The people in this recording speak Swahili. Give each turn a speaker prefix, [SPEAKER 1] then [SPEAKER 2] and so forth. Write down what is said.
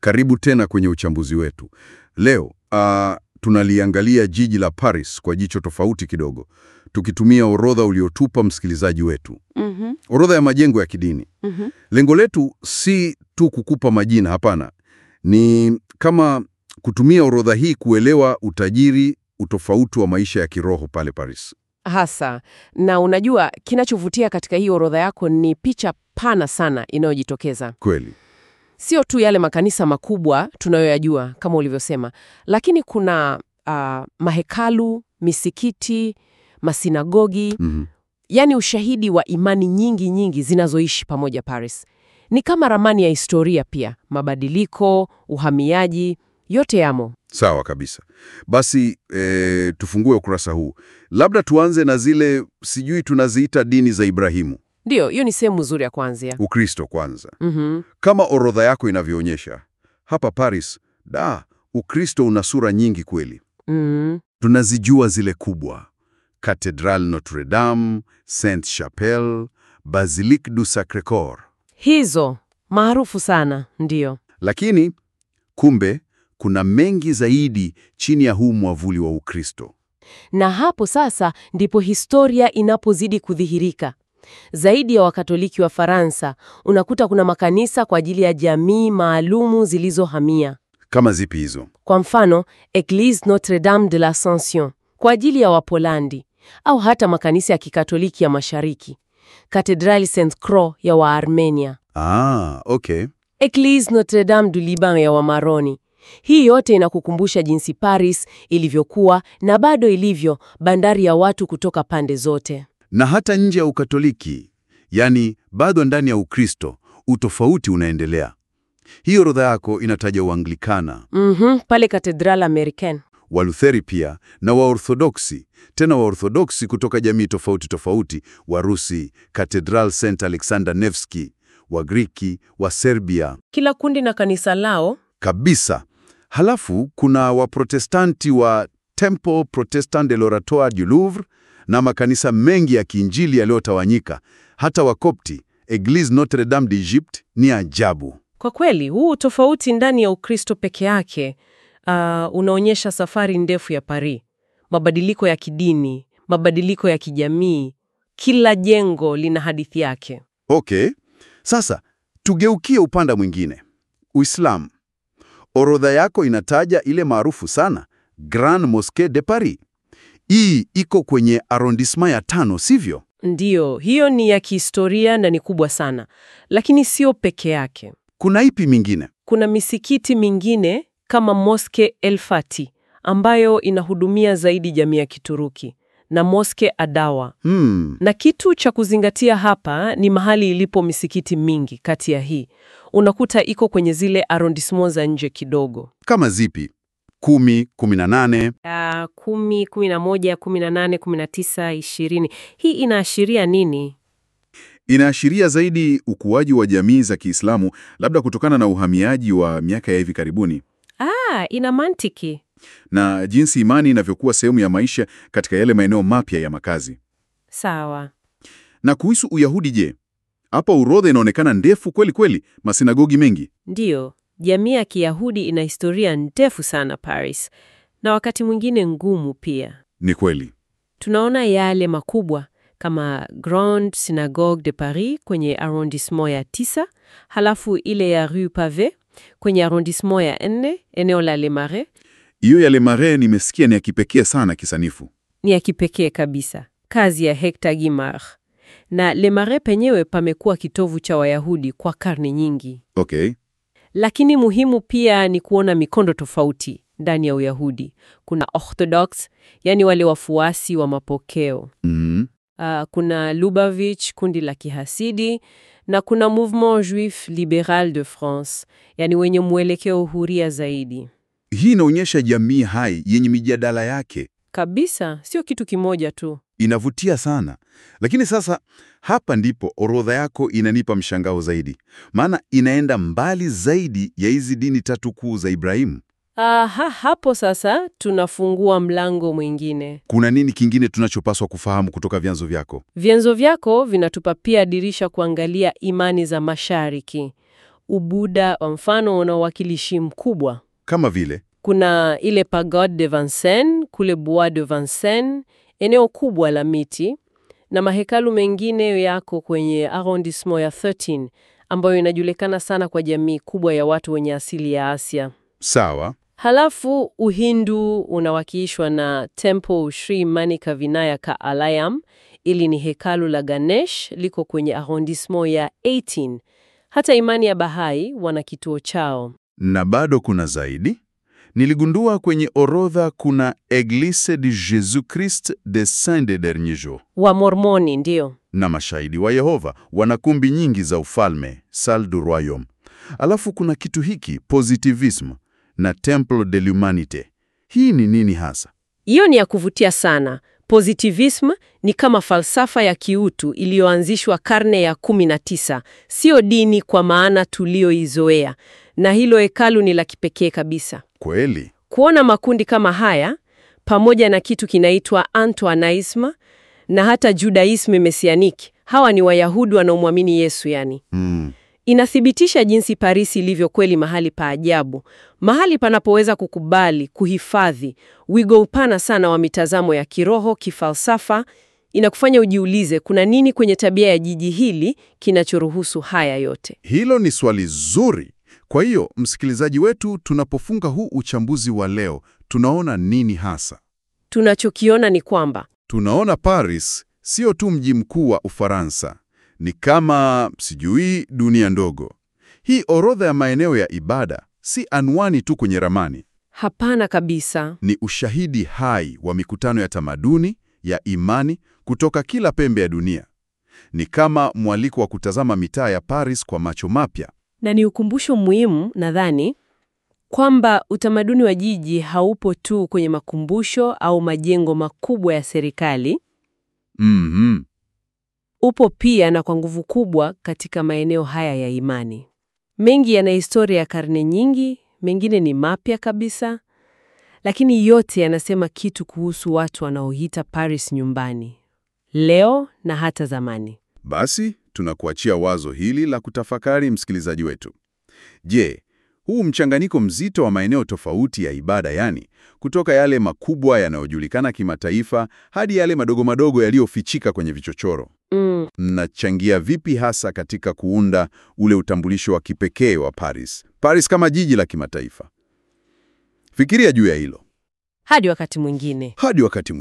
[SPEAKER 1] Karibu tena kwenye uchambuzi wetu. Leo ah, tunaliangalia jiji la Paris kwa jicho tofauti kidogo, tukitumia orodha uliotupa msikilizaji wetu,
[SPEAKER 2] Mhm,
[SPEAKER 1] orodha ya majengo ya kidini.
[SPEAKER 2] mhm.
[SPEAKER 1] Lengo letu si tu kukupa majina, hapana. Ni kama kutumia orodha hii kuelewa utajiri, utofauti wa maisha ya kiroho pale Paris.
[SPEAKER 2] Hasa na unajua, kinachovutia katika hii orodha yako ni picha pana sana inayojitokeza,
[SPEAKER 1] Kweli.
[SPEAKER 2] sio tu yale makanisa makubwa tunayoyajua kama ulivyosema, lakini kuna ah, mahekalu, misikiti, masinagogi,
[SPEAKER 1] Mhm.
[SPEAKER 2] yaani ushahidi wa imani nyingi nyingi zinazoishi pamoja Paris. Ni kama ramani ya historia pia, mabadiliko, uhamiaji, yote yamo.
[SPEAKER 1] Sawa kabisa. Basi eh, tufungue ukurasa huu. Labda tuanze na zile sijui tunaziita dini za Ibrahimu,
[SPEAKER 2] Ndiyo, hiyo ni sehemu nzuri ya kuanzia.
[SPEAKER 1] Ukristo kwanza.
[SPEAKER 2] Mhm.
[SPEAKER 1] Kama orodha yako inavyoonyesha, hapa Paris, da, Ukristo una sura nyingi kweli.
[SPEAKER 2] Mhm.
[SPEAKER 1] Tunazijua zile kubwa: Cathedral Notre Dame, Sainte Chapelle, Basilique du Sacre-Cœur.
[SPEAKER 2] Hizo maarufu sana, ndiyo.
[SPEAKER 1] Lakini kumbe kuna mengi zaidi chini ya huu mwavuli wa Ukristo.
[SPEAKER 2] Na hapo sasa ndipo historia inapozidi kudhihirika. Zaidi ya Wakatoliki wa Faransa, unakuta kuna makanisa kwa ajili ya jamii maalumu zilizohamia.
[SPEAKER 1] Kama zipi hizo?
[SPEAKER 2] Kwa mfano, Eglise Notre Dame de l'Ascension kwa ajili ya Wapolandi, au hata makanisa ya Kikatoliki ya Mashariki, Cathedrale Saint Croix ya Waarmenia,
[SPEAKER 1] Ah, okay.
[SPEAKER 2] Eglise Notre Dame du Liban ya Wamaroni. Hii yote inakukumbusha jinsi Paris ilivyokuwa na bado ilivyo bandari ya watu kutoka pande zote.
[SPEAKER 1] Na hata nje ya Ukatoliki, yani bado ndani ya Ukristo, utofauti unaendelea. Hii orodha yako inataja Uanglikana,
[SPEAKER 2] Mhm, pale Cathedrale Americaine.
[SPEAKER 1] Walutheri pia na Waorthodoksi, tena Waorthodoksi kutoka jamii tofauti tofauti, Warusi, Cathedral St Alexander Nevsky, Wagriki, wa Serbia
[SPEAKER 2] Kila kundi na kanisa lao.
[SPEAKER 1] kabisa. Halafu kuna Waprotestanti wa Temple Protestant de l'Oratoire du Louvre na makanisa mengi ya kiinjili yaliyotawanyika. Hata Wakopti, Eglise Notre Dame d'Egypte ni ajabu.
[SPEAKER 2] Kwa kweli, huu tofauti ndani ya Ukristo peke yake ah, unaonyesha safari ndefu ya Paris, mabadiliko ya kidini, mabadiliko ya kijamii. Kila jengo lina hadithi yake.
[SPEAKER 1] Okay, sasa tugeukie upande mwingine, Uislamu. Orodha yako inataja ile maarufu sana Grand Mosquée de Paris. Hii iko kwenye arrondissement ya tano, sivyo?
[SPEAKER 2] Ndiyo, hiyo ni ya kihistoria na ni kubwa sana, lakini sio peke yake.
[SPEAKER 1] Kuna ipi mingine?
[SPEAKER 2] Kuna misikiti mingine kama Moske El Fati ambayo inahudumia zaidi jamii ya Kituruki na Moske Adawa.
[SPEAKER 1] Hmm,
[SPEAKER 2] Na kitu cha kuzingatia hapa ni mahali ilipo misikiti mingi kati ya hii. Unakuta iko kwenye zile arrondissement za nje kidogo.
[SPEAKER 1] kama zipi? Kumi, kumi na nane.
[SPEAKER 2] Uh, kumi, kumi na moja, kumi na nane, kumi na tisa, ishirini. Hii inaashiria nini?
[SPEAKER 3] Inaashiria zaidi ukuaji wa jamii za Kiislamu, labda kutokana na uhamiaji wa miaka ya hivi karibuni
[SPEAKER 2] Ah, ina mantiki.
[SPEAKER 3] na jinsi imani inavyokuwa sehemu ya maisha katika yale maeneo mapya ya makazi.
[SPEAKER 2] Sawa.
[SPEAKER 3] Na kuhusu Uyahudi, je, hapa orodha inaonekana ndefu kweli kweli, masinagogi mengi.
[SPEAKER 2] Ndiyo, jamii ya Kiyahudi ina historia ndefu sana Paris, na wakati mwingine ngumu pia.
[SPEAKER 3] Ni kweli.
[SPEAKER 2] Tunaona yale makubwa kama Grande Synagogue de Paris kwenye arrondissement ya tisa, halafu ile ya Rue Pavée kwenye arrondissement ya nne, eneo la Les Marais,
[SPEAKER 3] Hiyo ya Le Marais nimesikia ni ya kipekee sana kisanifu.
[SPEAKER 2] ni ya kipekee kabisa, kazi ya Hector Guimard. Na Les Marais penyewe pamekuwa kitovu cha Wayahudi kwa karne nyingi.
[SPEAKER 3] Okay.
[SPEAKER 2] Lakini muhimu pia ni kuona mikondo tofauti ndani ya Uyahudi. Kuna Orthodox, yani wale wafuasi wa mapokeo.
[SPEAKER 3] Mhm.
[SPEAKER 2] Uh, kuna Lubavitch, kundi la kihasidi, na kuna Mouvement Juif Liberal de France, yani wenye mwelekeo huria zaidi.
[SPEAKER 3] Hii inaonyesha jamii hai yenye mijadala yake.
[SPEAKER 2] Kabisa, sio kitu kimoja tu.
[SPEAKER 3] Inavutia sana. Lakini sasa hapa ndipo orodha yako inanipa mshangao zaidi, maana inaenda mbali zaidi ya hizi dini tatu kuu za Ibrahimu.
[SPEAKER 2] Aha, hapo sasa tunafungua mlango mwingine.
[SPEAKER 3] Kuna nini kingine tunachopaswa kufahamu kutoka vyanzo vyako?
[SPEAKER 2] Vyanzo vyako vinatupa pia dirisha kuangalia imani za Mashariki. ubuda wa mfano una uwakilishi mkubwa.
[SPEAKER 3] Kama vile
[SPEAKER 2] Kuna ile Pagode de Vincennes kule Bois de Vincennes, eneo kubwa la miti, na mahekalu mengine yako kwenye arrondissement ya 13 ambayo inajulikana sana kwa jamii kubwa ya watu wenye asili ya Asia.
[SPEAKER 3] sawa,
[SPEAKER 2] Halafu Uhindu unawakilishwa na Temple Sri Manika Vinayaka Alayam, ili ni hekalu la Ganesh, liko kwenye arrondissement ya 18. Hata imani ya Bahai wana kituo chao.
[SPEAKER 3] na bado kuna zaidi. Niligundua kwenye orodha kuna Eglise de Jésus Christ des Saints des Derniers Jours,
[SPEAKER 2] Wa Mormoni ndio.
[SPEAKER 3] na mashahidi wa Yehova wana kumbi nyingi za ufalme, salle du royaume. Alafu kuna kitu hiki positivisme na Temple de l'Humanité. Hii ni nini hasa?
[SPEAKER 2] Hiyo ni ya kuvutia sana. Positivism ni kama falsafa ya kiutu iliyoanzishwa karne ya 19, sio dini kwa maana tulioizoea, na hilo hekalu ni la kipekee kabisa.
[SPEAKER 3] Kweli?
[SPEAKER 2] Kuona makundi kama haya pamoja na kitu kinaitwa Antoinism na hata Judaism mesianiki, hawa ni Wayahudi wanaomwamini Yesu yani.
[SPEAKER 3] Mm.
[SPEAKER 2] Inathibitisha jinsi Paris ilivyo kweli mahali pa ajabu, mahali panapoweza kukubali, kuhifadhi wigo upana sana wa mitazamo ya kiroho, kifalsafa. Inakufanya ujiulize kuna nini kwenye tabia ya jiji hili kinachoruhusu haya yote.
[SPEAKER 3] Hilo ni swali zuri. Kwa hiyo, msikilizaji wetu, tunapofunga huu uchambuzi wa leo, tunaona nini hasa?
[SPEAKER 2] Tunachokiona ni kwamba
[SPEAKER 3] Tunaona Paris sio tu mji mkuu wa Ufaransa, ni kama sijui dunia ndogo. Hii orodha ya maeneo ya ibada si anwani tu kwenye ramani,
[SPEAKER 2] hapana kabisa.
[SPEAKER 3] ni ushahidi hai wa mikutano ya tamaduni, ya imani kutoka kila pembe ya dunia. Ni kama mwaliko wa kutazama mitaa ya Paris kwa macho mapya.
[SPEAKER 2] Na ni ukumbusho muhimu nadhani kwamba utamaduni wa jiji haupo tu kwenye makumbusho au majengo makubwa ya serikali,
[SPEAKER 3] Mhm.
[SPEAKER 2] upo pia na kwa nguvu kubwa katika maeneo haya ya imani. Mengi yana historia ya karne nyingi, mengine ni mapya kabisa, lakini yote yanasema kitu kuhusu watu wanaoita Paris nyumbani, leo na hata zamani.
[SPEAKER 3] Basi tunakuachia wazo hili la kutafakari, msikilizaji wetu. Je, huu mchanganyiko mzito wa maeneo tofauti ya ibada, yani kutoka yale makubwa yanayojulikana kimataifa hadi yale madogo madogo yaliyofichika kwenye vichochoro,
[SPEAKER 2] Mm,
[SPEAKER 3] mnachangia vipi hasa katika kuunda ule utambulisho wa kipekee wa Paris, Paris kama jiji la kimataifa? Fikiria juu ya hilo
[SPEAKER 2] hadi wakati mwingine.
[SPEAKER 3] hadi wakati